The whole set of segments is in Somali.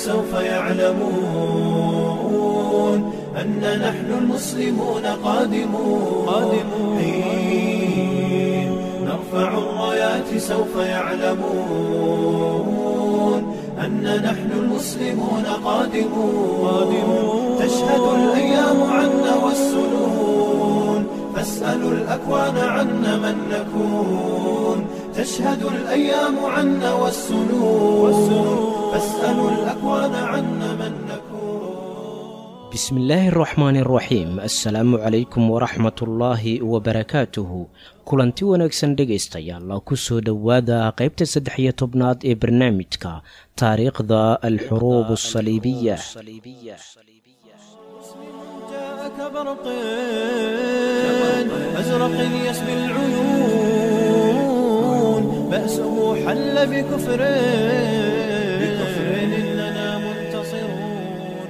سوف يعلمون أن نحن المسلمون قادمون قادمون حين نرفع الرايات سوف يعلمون أن نحن المسلمون قادمون قادمون تشهد الأيام عنا والسنون فاسألوا الأكوان عنا من نكون تشهد الأيام عنا والسنون فاسألوا الأكوان عنا من نكون bismi illaahi araxmaani araxiim assalaamu calaykum waraxmatullaahi wabarakaatuhu kulanti wanaagsan dhegaystayaal ku soo dhowaada qaybta saddex iyo tobnaad ee barnaamijka taariikhda alxuruub asaliibiya جاءك برق أزرق يسبي العيون بأسه حل بكفر بكفر إننا منتصرون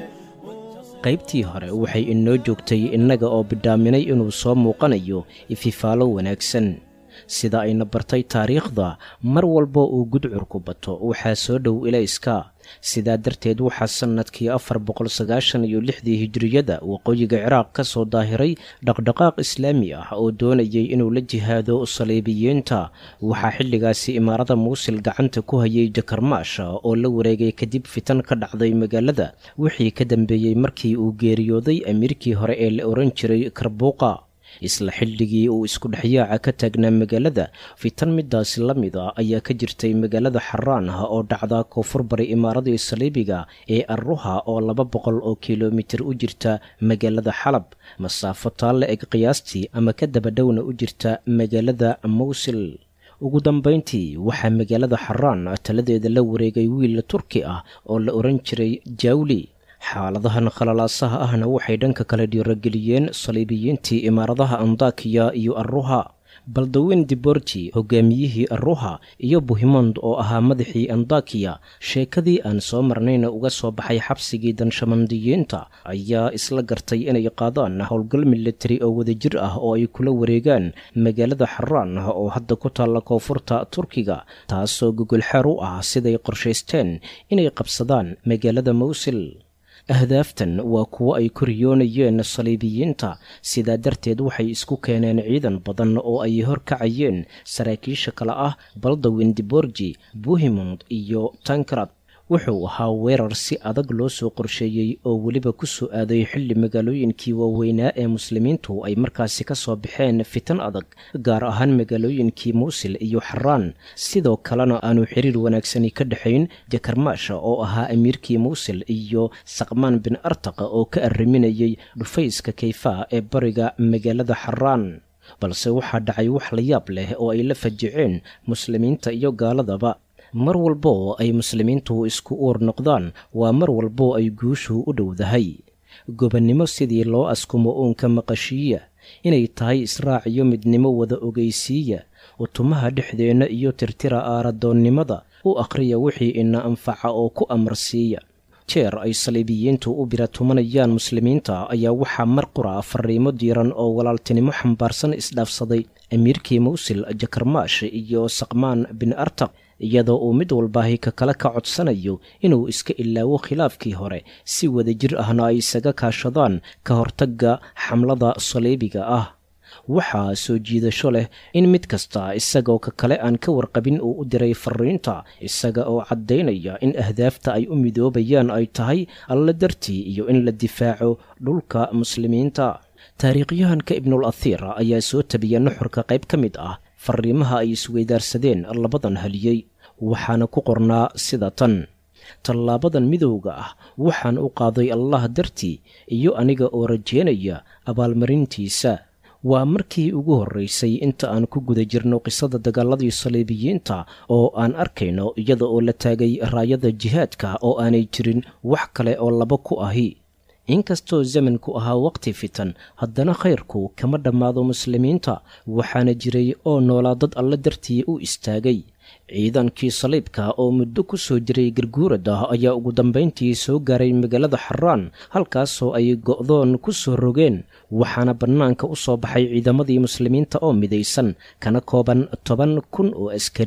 qaybtii hore waxay inoo joogtay innaga oo bidhaaminay inuu soo muuqanayo ififaalo wanaagsan sida ayna bartay taariikhda mar walba uu gudcurku bato waxaa soo dhow ilayska sidaa darteed waxaa sannadkii afar boqol sagaashan iyo lixdii hijiriyada waqooyiga ciraaq ka soo daahiray dhaqdhaqaaq islaami ah oo doonayay inuu la jihaado saliibiyiinta waxaa xilligaasi imaarada muusil gacanta ku hayay jakarmaash oo la wareegay kadib fitan ka dhacday magaalada wixii ka dambeeyey markii uu geeriyooday amiirkii hore ee la ohan jiray karbuuqa isla xilligii uu isku dhexyaaca ka taagnaa magaalada fitan midaasi la mid a ayaa ka jirtay magaalada xaraan ah oo dhacda koonfur bari imaaradii saliibiga ee arruha oo laba boqol oo kilomitir u jirta magaalada xalab masaafo taalla eg qiyaastii ama ka dabadhowna u jirta magaalada mawsil ugu dambayntii waxaa magaalada xaraan taladeeda la wareegay wiil turki ah oo la ohan jiray jawli xaaladahan khalalaasaha ahna waxay dhanka kale dhiirageliyeen saliibiyiintii imaaradaha andakiya iyo arruha baldaweyn diborji hogaamiyihii arruha iyo buhimond oo ahaa madaxii andakiya sheekadii aan soo marnayna uga soo baxay xabsigii danshamandiyiinta ayaa isla gartay inay qaadaan howlgal militari oo wadajir ah oo ay kula wareegaan magaalada xaraan oo hadda ku taalla koonfurta turkiga taasoo gogolxeer u ah siday qorshaysteen inay qabsadaan magaalada mawsil ahdaaftan waa kuwo ay koriyoonayeen saliibiyiinta sidaa darteed waxay isku keeneen ciidan badan oo ay horkacayeen saraakiisha kale ah baldawin diborji buhimond iyo tankrad wuxuu ahaa weerar si adag loo soo qorsheeyey oo weliba ku soo aaday xilli magaalooyinkii waaweynaa ee muslimiintu ay markaasi ka soo baxeen fitan adag gaar ahaan magaalooyinkii muusil iyo xaraan sidoo kalena aanu xiriir wanaagsani ka dhexayn jakarmaasha oo ahaa amiirkii muusil iyo saqmaan bin artaqa oo ka arriminayay dhufayska kayfaa ee bariga magaalada xaraan balse waxaa dhacay wax la yaab leh oo ay la fajiceen muslimiinta iyo gaaladaba mar walboo ay muslimiintu isku uur noqdaan waa mar walboo ay guushu u dhowdahay gobonnimo sidii loo askumo uunka maqashiiya inay tahay israac iyo midnimo wada ogeysiiya utumaha dhexdeenna iyo tirtira aaradoonnimada u akhriya wixii ina anfaca oo ku amarsiiya jeer ay saliibiyiintu u biratumanayaan muslimiinta ayaa waxaa mar qura fariimo diiran oo walaaltinimo xambaarsan isdhaafsaday amiirkii mawsil jakarmaash iyo saqmaan bin artaq iyadoo uu mid walbaahi ka kale ka codsanayo inuu iska ilaawo khilaafkii hore si wadajir ahna ay isaga kaashadaan ka hortagga xamlada saliibiga ah waxaa soo jiidasho leh in mid kasta isagoo ka kale aan ka warqabin uu u diray fariinta isaga oo caddaynaya in ahdaafta ay u midoobayaan ay tahay alla dartii iyo in la difaaco dhulka muslimiinta taariikhyahanka ibnul athiir ayaa soo tabiya nuxurka qayb ka mid ah fariimaha ay isweydaarsadeen labadan haliyey waxaana ku qornaa sida tan tallaabadan midowga ah waxaan u qaaday allah dartii iyo aniga oo rajeynaya abaalmarintiisa waa markii ugu horraysay inta aan ku guda jirno qisada dagaaladii saliibiyiinta oo aan arkayno iyada oo la taagay raayada jihaadka oo aanay jirin wax kale oo laba ku ahi inkastoo zamanku ahaa waqti fitan haddana khayrku kama dhammaado muslimiinta waxaana jiray oo noolaa dad alla dartii u istaagay ciidankii saliibka oo muddo ku soo jiray garguurad ah ayaa ugu dambayntii soo gaaray magaalada xaraan halkaasoo ay go'doon ku soo rogeen waxaana bannaanka u soo baxay ciidamadii muslimiinta oo midaysan kana kooban toban kun oo askari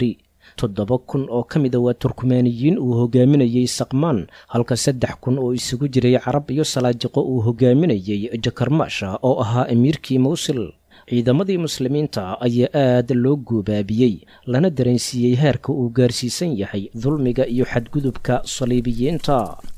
toddoba kun oo ka mida waa turkumaaniyiin uu hogaaminayey saqmaan halka saddex kun oo isugu jiray carab iyo salaajiqo uu hogaaminayey jakarmaasha oo ahaa amiirkii mawsil ciidamadii muslimiinta ayaa aad loo goobaabiyey lana dareensiiyey heerka uu gaarsiisan yahay dulmiga iyo xadgudubka saliibiyiinta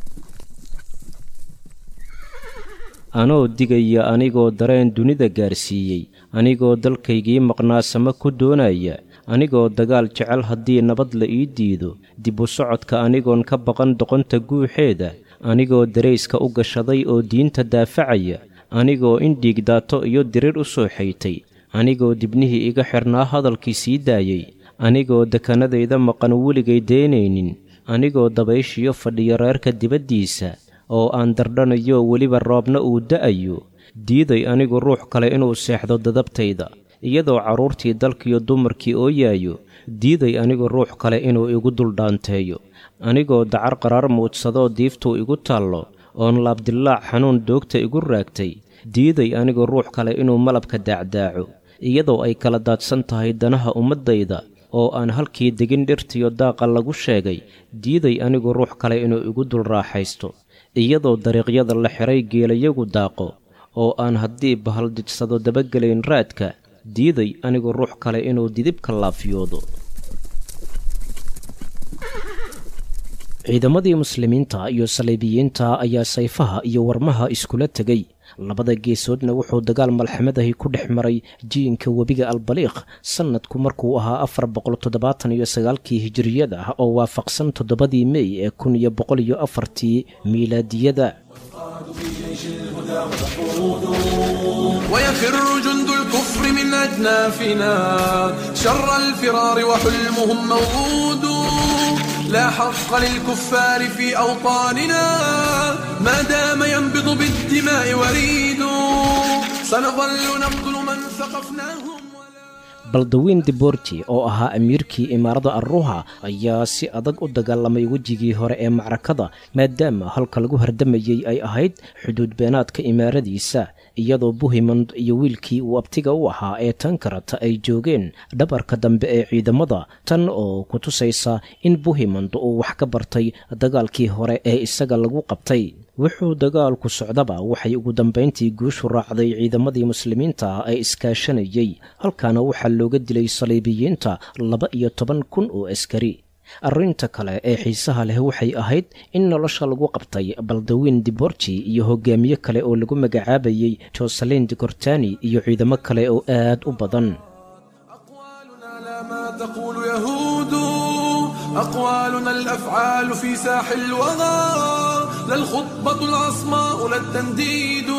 anoo digaya anigoo dareen dunida gaarsiiyey anigoo dalkaygii maqnaasamo ku doonaya anigoo dagaal jecel haddii nabad la ii diido dib u socodka anigoon ka baqan doqonta guuxeeda anigoo darayska u gashaday oo diinta daafacaya anigoo in dhiigdaato iyo dirir u soo xaytay anigoo dibnihii iga xidhnaa hadalkii sii daayey anigoo dekanadayda maqan weligay deynaynin anigoo dabayshiyo fadhiyo reerka dibaddiisa oo aan dardhanayo weliba roobna uu da'ayo diiday anigu ruux kale inuu seexdo dadabtayda iyadoo carruurtii dalkiyo dumarkii ooyaayo diiday anigu ruux kale inuu igu duldhaanteeyo anigoo dacar qaraar muudsadoo diiftuu igu taallo oon laabdillaac xanuun doogta igu raagtay diiday anigu ruux kale inuu malabka daacdaaco iyadoo ay kala daadsan tahay danaha ummaddayda oo aan halkii degin dhirtiyo daaqa lagu sheegay diiday anigu ruux kale inuu igu dul raaxaysto iyadoo dariiqyada la xiray geelayagu daaqo oo aan haddii bahal didsado dabagelayn raadka diiday anigu ruux kale inuu didibka laafiyoodo ciidamadii muslimiinta iyo saliibiyiinta ayaa sayfaha iyo warmaha iskula tegay labada geesoodna wuxuu dagaal malxamadahi ku dhex maray jiinka webiga albaliiq sannadku markuu ahaa afar boqol toddobaatan iyo sagaalkii hijiriyada oo waafaqsan toddobadii mey ee kun iyo boqol iyo afartii miilaadiyada ويفر جند الكفر من أجنافنا شر الفرار وحلمهم موعود لا حق للكفار في أوطاننا ما دام ينبض بالدماء وريد سنظل نقتل من ثقفناهم baldawiin diborti oo ahaa amiirkii imaarada arruha ayaa si adag u dagaalamay wejigii hore ee macrakada maadaama halka lagu hardamayey ay ahayd xuduud beenaadka imaaradiisa iyadoo buhimond iyo wiilkii uu abtiga u ahaa ee tankarata ay joogeen dhabarka dambe ee ciidamada tan oo ku tusaysa in buhimond uu wax ka bartay dagaalkii hore ee isaga lagu qabtay wuxuu dagaalku socdaba waxay ugu dambayntii guushu raacday ciidamadii muslimiinta ee iskaashanayey halkaana waxaa looga dilay saliibiyiinta laba iyo toban kun oo askari arrinta kale ee xiisaha leh waxay ahayd in nolosha lagu qabtay baldawiin diborji iyo hogaamiye kale oo lagu magacaabayey joselin dikortani iyo ciidamo kale oo aad u badan أقوالنا لا ما تقول يهود أقوالنا الأفعال في ساح الوغى لا الخطبة العصماء لا التنديد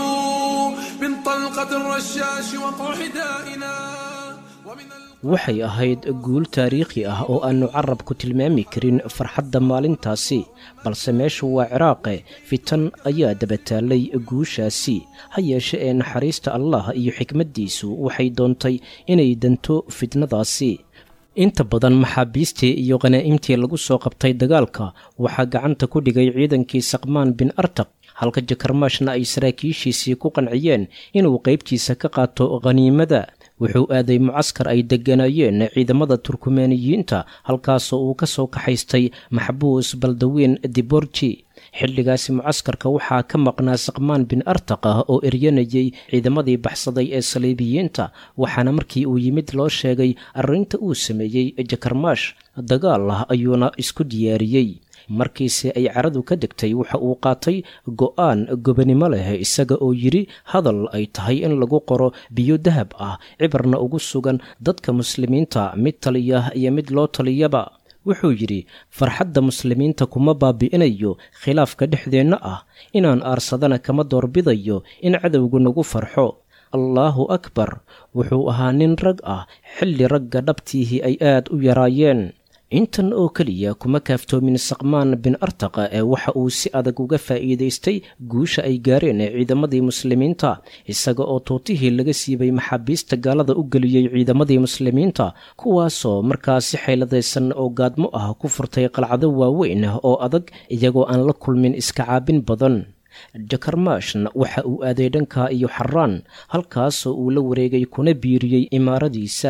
من طلقة الرشاش وقع حدائنا ومن ال... waxay ahayd guul taariikhi ah oo aannu carabku tilmaami karin farxadda maalintaasi balse meeshu waa ciraaqe fitan ayaa dabataalay guushaasi ha yeeshe ee naxariista allah iyo xikmaddiisu waxay doontay inay danto fitnadaasi inta badan maxaabiistii iyo khanaa'imtii lagu soo qabtay dagaalka waxaa gacanta ku dhigay ciidankii saqmaan bin artaq halka jakarmaashna ay saraakiishiisii ku qanciyeen inuu qaybtiisa ka qaato khaniimada wuxuu aaday mucaskar ay degganaayeen ciidamada turkumaaniyiinta halkaasoo uu ka soo kaxaystay maxbuus baldawiin diborji xilligaasi mucaskarka waxaa ka maqnaa saqmaan bin artaq ah oo eryanayay ciidamadii baxsaday ee saliibiyiinta waxaana markii uu yimid loo sheegay arrinta uu sameeyey jakarmaash dagaal ah ayuuna isku diyaariyey markiise ay caradu ka degtay waxa uu qaatay go'aan gobanimo leh isaga oo yidhi hadal ay tahay in lagu qoro biyo dahab ah cibarna ugu sugan dadka muslimiinta mid taliya iyo mid loo taliyaba wuxuu yidhi farxadda muslimiinta kuma baabi'inayo khilaafka dhexdeenna ah inaan aarsadana kama doorbidayo in cadowgu nagu farxo allaahu akbar wuxuu ahaa nin rag ah xilli ragga dhabtiihii ay aad u yaraayeen intan oo keliya kuma kaaftoomin saqmaan bin artaqa ee waxa uu si adag uga faa'iidaystay guusha ay gaareen ee ciidamadii muslimiinta isaga oo tuutihii laga siibay maxaabiista gaalada u geliyey ciidamadii muslimiinta kuwaasoo markaas si xayladaysan oo gaadmo ah ku furtay qalcado waaweyn oo adag iyagoo aan la kulmin iska caabin badan jakarmaashna waxa uu aaday dhanka iyo xaraan halkaasoo uu la wareegay kuna biiriyey imaaradiisa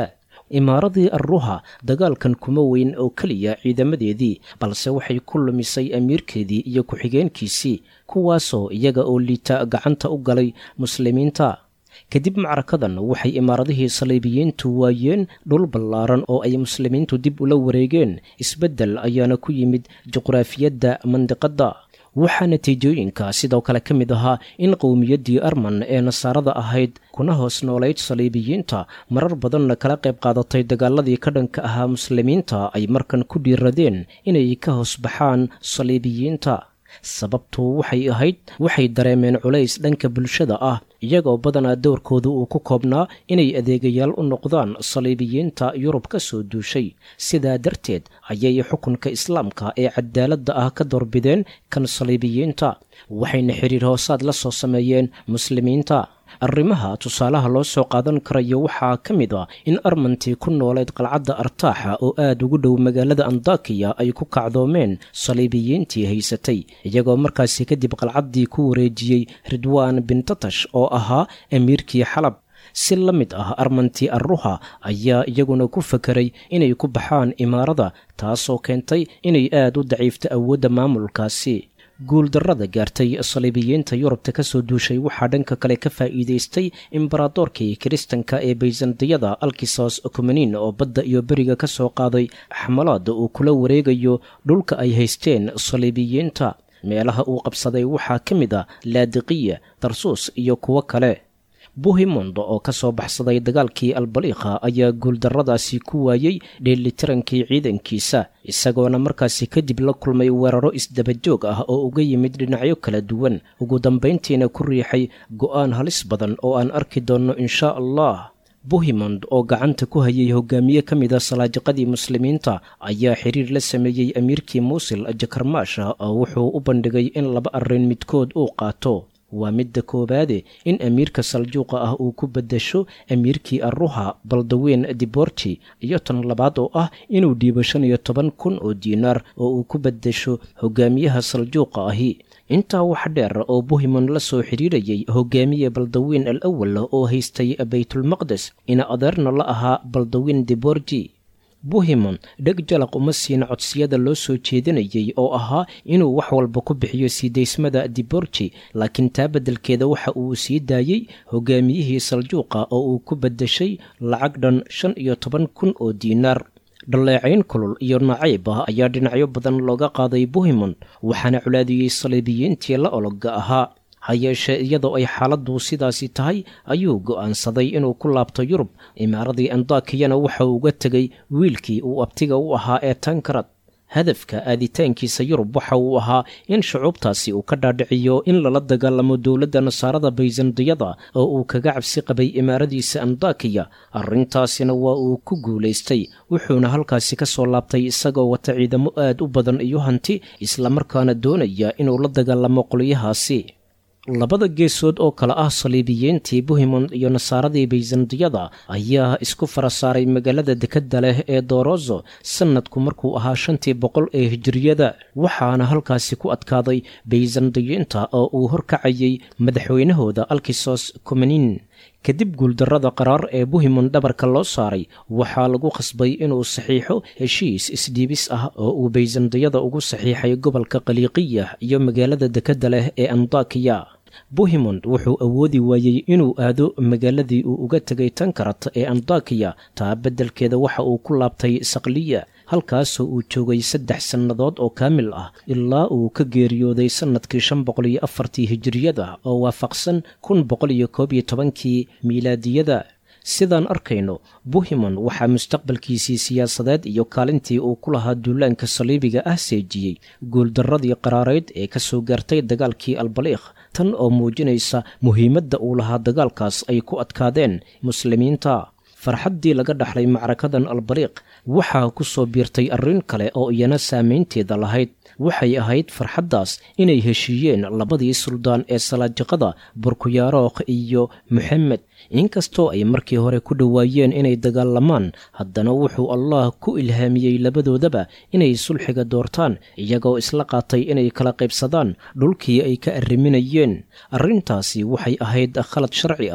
imaaradii arruha dagaalkan kuma weyn oo keliya ciidamadeedii balse waxay ku lumisay amiirkeedii iyo ku-xigeenkiisii kuwaasoo iyaga oo liita gacanta u galay muslimiinta kadib macrakadan waxay imaaradihii saliibiyiintu waayeen dhul ballaaran oo ay muslimiintu dib ula wareegeen isbeddel ayaana ku yimid juqraafiyadda mandiqadda waxaa natiijooyinka sidoo kale ka mid ahaa in qowmiyaddii arman ee nasaarada ahayd kuna hoos noolayd saliibiyiinta marar badanna kala qayb qaadatay dagaaladii ka dhanka ahaa muslimiinta ay markan ku dhiiradeen inay ka hoos baxaan saliibiyiinta sababtu waxay ahayd waxay dareemeen culays dhanka bulshada ah iyagoo badanaa dowrkooda uu ku koobnaa inay adeegayaal u noqdaan saliibiyiinta yurub ka soo duushay sidaa darteed ayay xukunka islaamka ee cadaaladda ah ka doorbideen kan saliibiyiinta waxayna xidhiir hoosaad la soo sameeyeen muslimiinta arrimaha tusaalaha loo soo qaadan karayo waxaa ka mid a in armantii ku nooleed qalcadda artaaxa oo aad ugu dhow magaalada andakiya ay ku kacdoomeen saliibiyiintii haysatay iyagoo markaasi kadib qalcaddii ku wareejiyey ridwaan bintatash oo ahaa amiirkii xalab si la mid ah armantii arruha ayaa iyaguna ku fakeray inay ku baxaan imaarada taasoo keentay inay aad u daciifto awoodda maamulkaasi guuldarrada gaartay saliibiyiinta yurubta ka soo duushay waxaa dhanka kale ka faa'iidaystay imbaradoorkii kiristanka ee bayzantiyada alkisos kumanin oo badda iyo beriga ka soo qaaday xamalaada uu kula wareegayo dhulka ay haysteen saliibiyiinta meelaha uu qabsaday waxaa ka mid a laadiqiya tarsuus iyo kuwo kale buhimond oo ka soo baxsaday dagaalkii albaliikha ayaa guuldarradaasi ku waayey dheelitirankii ciidankiisa isagoona markaasi kadib la kulmay weeraro isdabajoog ah oo uga yimid dhinacyo kala duwan ugu dambayntiina ku riixay go'aan halis badan oo aan arki doonno inshaa allah buhimond oo gacanta ku hayay hogaamiye ka mid a salaajiqadii muslimiinta ayaa xiriir la sameeyey amiirkii muusil jakarmaasha oo wuxuu u bandhigay in laba arrin midkood uu qaato waa midda koowaade in amiirka saljuuqa ah uu ku beddesho amiirkii arruha baldaweyn diborti iyo tan labaad oo ah inuu dhiibo shan iyo toban kun oo diinaar oo uu ku beddesho hogaamiyaha saljuuqa ahi intaa wax dheer oo buhimon la soo xidhiirayay hogaamiye baldaweyn al awal oo haystay baytulmaqdes ina adeerna la ahaa baldaweyn diborji buhimon dheg jalaq uma siina codsiyada loo soo jeedinayay oo ahaa inuu wax walba ku bixiyo siidaysmada diborji laakiin taa beddelkeeda waxa uu sii daayey hogaamiyihii saljuuqa oo uu ku beddeshay lacag dhan shan iyo toban kun oo diinaar dhalleecayn kulul iyo nacayb ah ayaa dhinacyo badan looga qaaday buhimon waxaana culaadiyey saliibiyiintii la ologa ahaa ha yeeshee iyadoo ay xaaladdu sidaasi tahay ayuu go'aansaday inuu ku laabto yurub imaaradii andakiyana waxa uu uga tegay wiilkii uu abtiga u ahaa ee tankarad hadafka aaditaankiisa yurub waxa uu ahaa in shucuubtaasi uu ka dhaadhiciyo in lala dagaalamo dowladda nasaarada bayzandiyada oo uu kaga cabsi qabay imaaradiisa andakiya arrintaasina waa uu ku guulaystay wuxuuna halkaasi ka soo laabtay isagoo wata ciidamo aad u badan iyo hanti islamarkaana doonaya inuu la dagaalamo qolyahaasi labada geesood oo kale ah saliibiyiintii buhimond iyo nasaaradii bayzandiyada ayaa isku fara saaray magaalada dekedda leh ee dorozo sannadku markuu ahaa shantii boqol ee hijiriyada waxaana halkaasi ku adkaaday bayzandiyiinta oo uu horkacayay madaxweynahooda alkisos kumanin kadib guuldarrada qaraar ee buhimon dhabarka loo saaray waxaa lagu khasbay inuu saxiixo heshiis isdhiibis ah oo uu bayzandiyada ugu saxiixay gobolka qaliiqiya iyo magaalada dekedda leh ee andakiya buhimond wuxuu awoodi waayey inuu aado magaaladii uu uga tegay tankarat ee andakiya taa beddelkeeda waxa uu ku laabtay sakliya halkaasoo uu joogay saddex sannadood oo kaamil ah ilaa uu ka geeriyooday sannadkii shan boqol iyo afartii hijiriyada oo waafaqsan kun boqol iyo koob iyo tobankii miilaadiyada sidaan arkayno buhimon waxaa mustaqbalkiisii siyaasadeed iyo kaalintii uu ku lahaa duulaanka saliibiga ah seejiyey guuldarradii qaraareyd ee ka soo gaartay dagaalkii albaliikh tan oo muujinaysa muhiimadda uu lahaa dagaalkaas ay ku adkaadeen muslimiinta farxaddii laga dhaxlay macrakadan albaliiq waxaa ku soo biirtay arrin kale oo iyana saamaynteeda lahayd waxay ahayd farxaddaas inay heshiiyeen labadii suldaan ee salaajiqada burkuyarookh iyo moxamed inkastoo ay markii hore ku dhowaayeen inay dagaalamaan haddana wuxuu allah ku ilhaamiyey labadoodaba inay sulxiga doortaan iyagoo isla qaatay inay kala qaybsadaan dhulkii ay ka arriminayeen arrintaasi waxay ahayd khalad sharci ah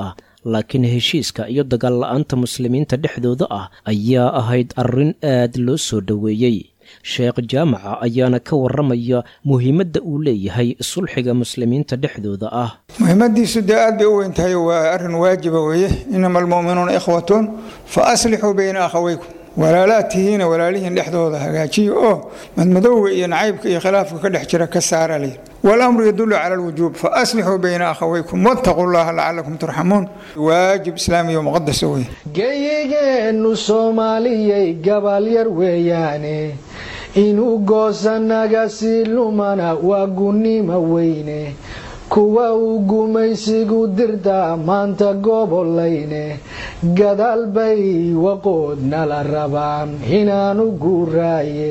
laakiin heshiiska iyo dagaal la-aanta muslimiinta dhexdooda ah ayaa ahayd arrin aad loo soo dhoweeyey sheekh jaamaca ayaana ka warramaya muhiimadda uu leeyahay sulxiga muslimiinta dhexdooda ah muhiimadiisu dee aad bay u weyn tahay waa arrin waajiba weeye inama almu'minuuna ikhwatun fa aslixuu bayna akhawaykum walaalaad tihiina walaalihiin dhexdooda hagaajiya oo madmadowga iyo nacaybka iyo khilaafka ka dhex jira ka saara leh walamru yadullu cala alwujuub fa aslixuu bayna akhawaykum wattaquu llaha lacalakum turxamuun waajib islaamiyo muqadasa wey geyigeennu soomaaliyay gabalyar weeyaane inuu goosanaga sii lumana waa gunnimo weyne kuwa uu gumaysigu dirtaa maanta gobolayne gadaal bay waqood nala rabaan inaanu guuraaye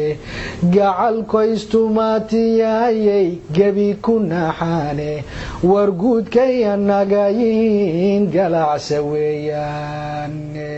gacalkoystumaatiyayay gebi ku naaxaane warguudkay annaga yihiin galacsa weeyaan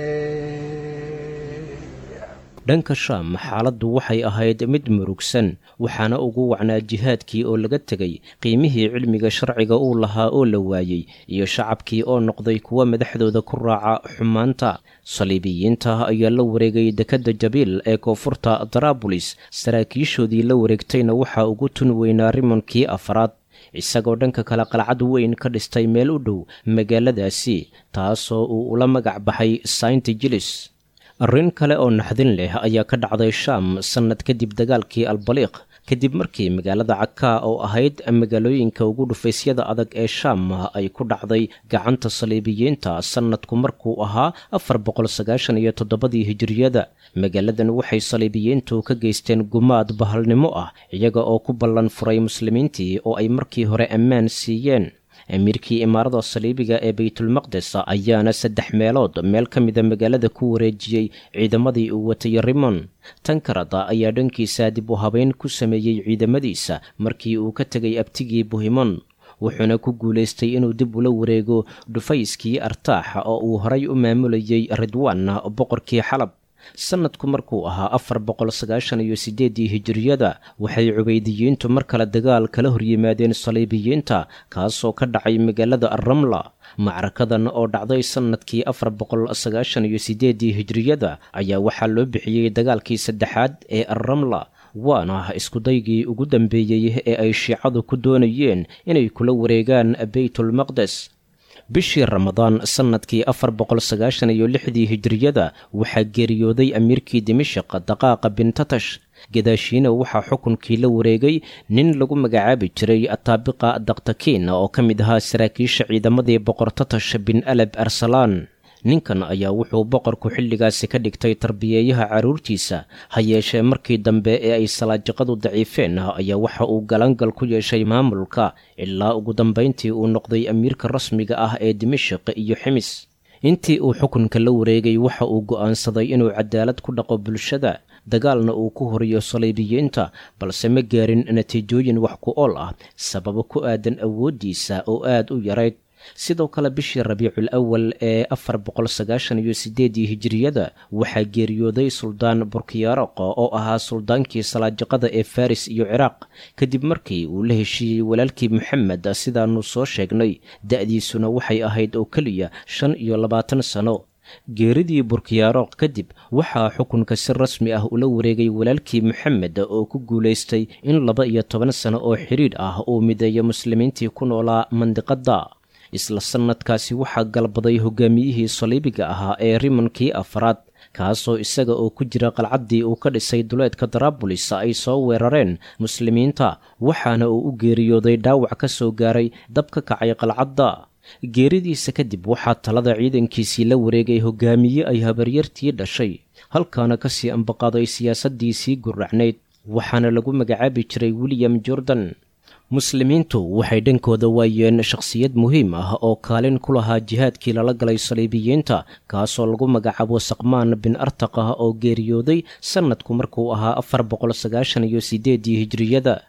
dhanka shaam xaaladdu waxay ahayd mid murugsan waxaana ugu wacnaa jihaadkii oo laga tegay qiimihii cilmiga sharciga uu lahaa oo la waayey iyo shacabkii oo noqday kuwa madaxdooda ku raaca xumaanta saliibiyiinta ayaa la wareegay dekedda jabiil ee koonfurta daraabulis saraakiishoodii la wareegtayna waxaa ugu tun weynaa rimonkii afraad isagoo dhanka kale qalcad weyn ka dhistay meel u dhow magaaladaasi taasoo uu ula magac baxay saint jilis arrin kale oo naxdin leh ayaa ka dhacday shaam sannad kadib dagaalkii albaliiq kadib markii magaalada cakaa oo ahayd magaalooyinka ugu dhufaysyada adag ee shaam ay ku dhacday gacanta saliibiyiinta sannadku markuu ahaa afar boqol sagaashan iyo toddobadii hijiriyada magaaladan waxay saliibiyiintu ka geysteen gumaad bahalnimo ah iyaga oo ku ballan furay muslimiintii oo ay markii hore ammaan siiyeen amiirkii imaarada saliibiga ee baytulmaqdes ayaana saddex meelood meel ka mida magaalada ku wareejiyey ciidamadii uu watay rimon tankarada ayaa dhankiisa dib u habeyn ku sameeyey ciidamadiisa markii uu ka tegay abtigii buhimon wuxuuna ku guulaystay inuu dib ula wareego dhufayskii artaaxa oo uu horay u maamulayey ridwaan boqorkii xalab sannadku markuu ahaa afar boqol sagaashan iyo siddeeddii hijiriyada waxay cubaydiyiintu mar kale dagaal kala horyimaadeen saliibiyiinta kaasoo ka dhacay magaalada arramla macrakadan oo dhacday sannadkii afar boqol sagaashan iyo siddeeddii hijiriyada ayaa waxaa loo bixiyey dagaalkii saddexaad ee arramla waana iskudaygii ugu dambeeyey ee ay shiicadu ku doonayeen inay kula wareegaan beytulmaqdes bishii ramadaan sannadkii afar boqol sagaashan iyo lixdii hijiriyada waxaa geeriyooday amiirkii dimashaq daqaaqa bintatash gadaashiina waxaa xukunkii la wareegay nin lagu magacaabi jiray ataabiqa daktakiin oo ka mid ahaa saraakiisha ciidamadii boqor tatash bin alab arsalaan ninkan ayaa wuxuu boqorku xilligaasi ka dhigtay tarbiyeeyaha carruurtiisa ha yeeshee markii dambe ee ay salaajiqadu daciifeen ayaa waxa uu galangal ku yeeshay maamulka ilaa ugu dambayntii uu noqday amiirka rasmiga ah ee dimashik iyo ximis intii uu xukunka la wareegay waxa uu go'aansaday inuu cadaalad ku dhaqo bulshada dagaalna uu ku horiyo saliibiyiinta balse ma gaarin natiijooyin wax ku ool ah sababo ku aadan awooddiisa oo aad u yarayd sidoo kale bishii rabiicul awal ee afar boqol sagaashan iyo siddeeddii hijiriyada waxaa geeriyooday suldaan burkiyaroq oo ahaa suldaankii salaajiqada ee faris iyo ciraaq kadib markii uu la heshiiyey walaalkii moxamed sidaannu soo sheegnay da'diisuna waxay ahayd oo keliya shan iyo labaatan sano geeridii burkiyaroq kadib waxaa xukunka si rasmi ah ula wareegay walaalkii moxamed oo ku guulaystay in laba iyo toban sano oo xidhiidh ah uu mideeyo muslimiintii ku noolaa mandiqadda isla sannadkaasi waxaa galbaday hogaamiyihii saliibiga ahaa ee rimonkii afraad kaasoo isaga oo ku jira qalcaddii uu ka dhisay duleedka daraabulis ay soo weerareen muslimiinta waxaana uu u geeriyooday dhaawac ka soo gaaray dab ka kacay qalcadda geeridiisa kadib waxaa talada ciidankiisii la wareegay hogaamiye ay habaryartii dhashay halkaana ka sii ambaqaaday siyaasaddiisii gurracnayd waxaana lagu magacaabi jiray william jordan muslimiintu waxay dhankooda waayeen shakhsiyad muhiim ah oo kaalin ku lahaa jihaadkii lala galay saliibiyiinta kaasoo lagu magacaabo saqmaan bin artaqah oo geeriyooday sannadku markuu ahaa afar boqol sagaashan iyo siddeeddii hijiriyada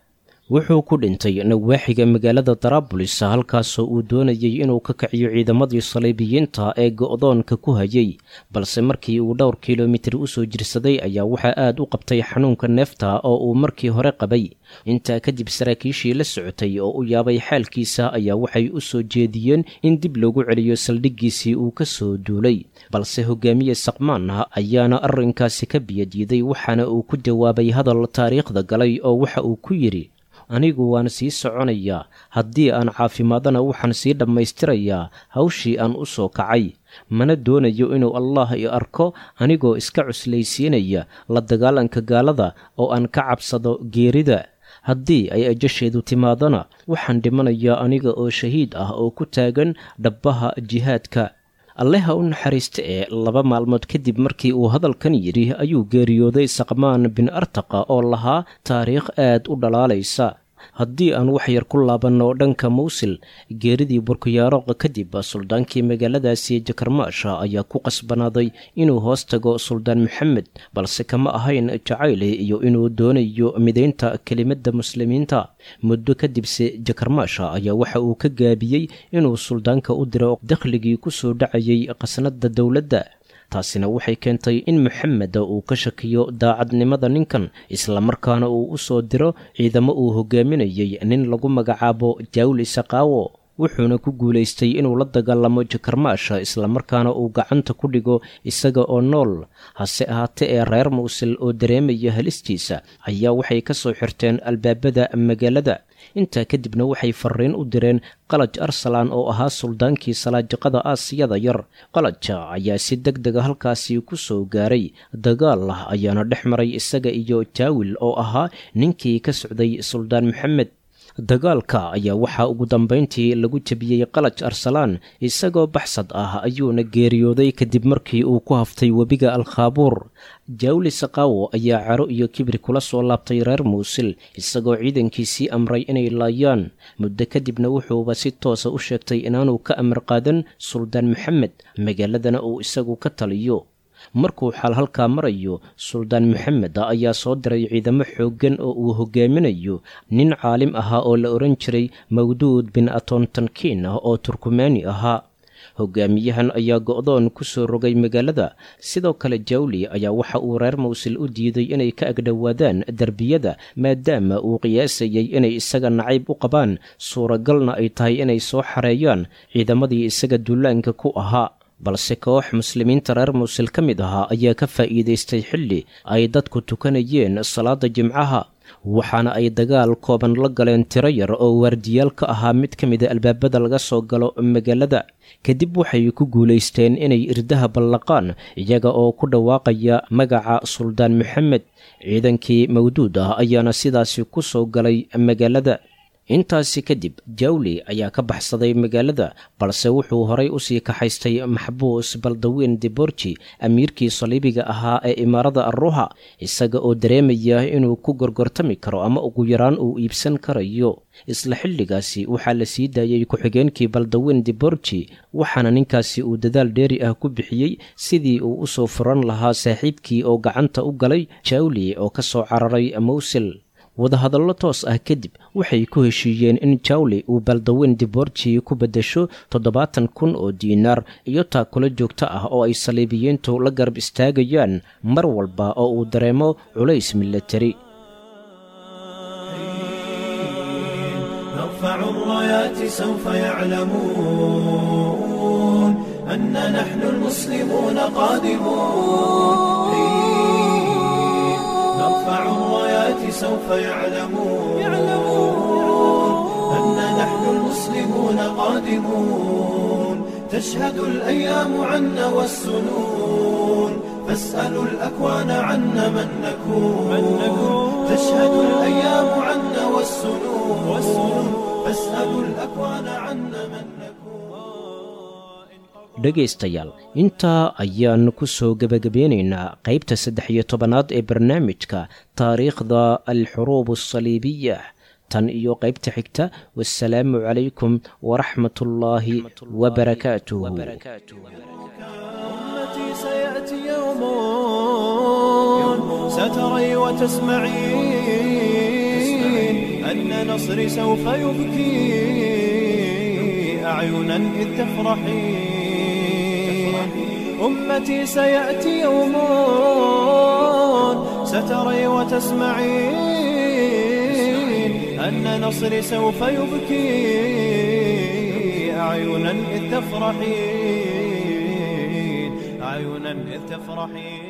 wuxuu ku dhintay nawaaxiga magaalada daraabulis halkaasoo uu doonayay inuu ka kiciyo ciidamadii saliibiyiinta ee go'doonka ku hayay balse markii uu dhowr kilomitir u soo jirsaday ayaa waxaa aad u qabtay xanuunka neefta oo uu markii hore qabay intaa kadib saraakiishii la socotay oo u yaabay xaalkiisa ayaa waxay u soo jeediyeen in dib loogu celiyo saldhiggiisii uu ka soo duulay balse hogaamiye saqmaan ayaana arrinkaasi ka biyadiiday waxaana uu ku jawaabay hadal taariikhda galay oo waxa uu ku yidhi anigu waan sii soconayaa haddii aan caafimaadana waxaan sii dhammaystirayaa hawshii aan u soo kacay mana doonayo inuu allah i arko anigoo iska cuslaysiinaya la dagaalanka gaalada oo aan ka cabsado geerida haddii ay ajasheedu timaadana waxaan dhimanayaa aniga oo shahiid ah oo ku taagan dhabbaha jihaadka alleha u naxariista ee laba maalmood kadib markii uu hadalkan yidhi ayuu geeriyooday saqmaan bin artaqa oo lahaa taariikh aad u dhalaalaysa haddii aan wax yar ku laabanno dhanka mawsil geeridii burkiyaaroq kadib suldaankii magaaladaasi jakarmaasha ayaa ku qasbanaaday inuu hoos tago suldaan maxamed balse kama ahayn jacayle iyo inuu doonayo midaynta kelimadda muslimiinta muddo kadibse jakarmaasha ayaa waxa uu ka gaabiyey inuu suldaanka u diro dakhligii ku soo dhacayay qasnadda dowladda taasina waxay keentay in maxamed uu ka shakiyo daacadnimada ninkan islamarkaana uu u soo diro ciidamo uu hogaaminayay nin lagu magacaabo jaawli saqaawo wuxuuna ku guulaystay inuu la dagaalamo jakarmaasha islamarkaana uu gacanta ku dhigo isaga oo nool hase ahaatee ee reer mawsil oo dareemaya halistiisa ayaa waxay ka soo xirteen albaabada magaalada intaa kadibna waxay fariin u direen qalaj arsalan oo ahaa suldaankii salaajaqada aasiyada yar qalaja ayaa si deg dega halkaasi ku soo gaaray dagaal ah ayaana dhex maray isaga iyo jaawil oo ahaa ninkii ka socday suldaan maxamed dagaalka ayaa waxaa ugu dambayntii lagu jebiyey qalaj arsalaan isagoo baxsad ah ayuuna geeriyooday kadib markii uu ku haftay webiga alkhaabuur jaawli saqaawo ayaa caro iyo kibir kula soo laabtay reer muusil isagoo ciidankiisii amray inay laayaan muddo kadibna wuxuuba si toosa u sheegtay inaanuu ka amar qaadan suldaan maxamed magaaladana uu isagu ka taliyo markuu xaal halkaa marayo suldaan maxamed ayaa soo diray ciidamo xooggan oo uu hogaaminayo nin caalim ahaa oo la odhan jiray mawduud bin atontankiin oo turkumaani ahaa hogaamiyahan ayaa go'doon ku soo rogay magaalada sidoo kale jawli ayaa waxa uu reer mawsil u diiday inay ka agdhowaadaan derbiyada maadaama uu qiyaasayay inay isaga nacayb u qabaan suuragalna ay tahay inay soo xareeyaan ciidamadii isaga duulaanka ku ahaa balse koox muslimiinta reer muusil ka mid ahaa ayaa ka faa'iidaystay xilli ay dadku tukanayeen salaada jimcaha waxaana ay dagaal kooban la galeen tiro yar oo waardiyaal ka ahaa mid ka mida albaabada laga soo galo magaalada kadib waxay ku guulaysteen inay irdaha ballaqaan iyaga oo ku dhawaaqaya magaca suldaan maxamed ciidankii mawduud ah ayaana sidaasi ku soo galay magaalada intaasi kadib jawli ayaa ka baxsaday magaalada balse wuxuu horay usii kaxaystay maxbuus baldawiin diborji amiirkii saliibiga ahaa ee imaarada arruha isaga oo dareemaya inuu ku gorgortami karo ama ugu yaraan uu iibsan karayo isla xilligaasi waxaa la sii daayey ku-xigeenkii baldawiin diborji waxaana ninkaasi uu dadaal dheeri ah ku bixiyey sidii uu usoo furan lahaa saaxiibkii oo gacanta u galay jawli oo ka soo cararay mawsil wadahadallo toos ah kadib waxay ku heshiiyeen in jawli uu baldaweyn diborji ku beddesho toddobaatan kun oo diinaar iyo taakula joogto ah oo ay saliibiyiintu la garab istaagayaan mar walba oo uu dareemo culays milatari نرفع الرايات سوف يعلمون أن نحن المسلمون قادمون نرفع الرايات سوف يعلمون أن نحن المسلمون قادمون تشهد الأيام عنا والسنون فاسألوا الأكوان عنا من نكون تشهد الأيام عنا والسنون فاسألوا الأكوان عنا من نكون dhegaystayaal intaa ayaanu ku soo gebagabeynaynaa qaybta saddex iyo tobanaad ee barnaamijka taariikhda alxuruub asaliibiya tan iyo qaybta xigta wasalaamu calaykum waraxmat ullaahi wabarakaatuh أمتي سيأتي يوم ستري وتسمعين أن نصري سوف يبكي أعينا إذ تفرحين أمتي سيأتي يوم ستري وتسمعين أن نصري سوف يبكي أعينا إذ تفرحين أعينا إذ تفرحين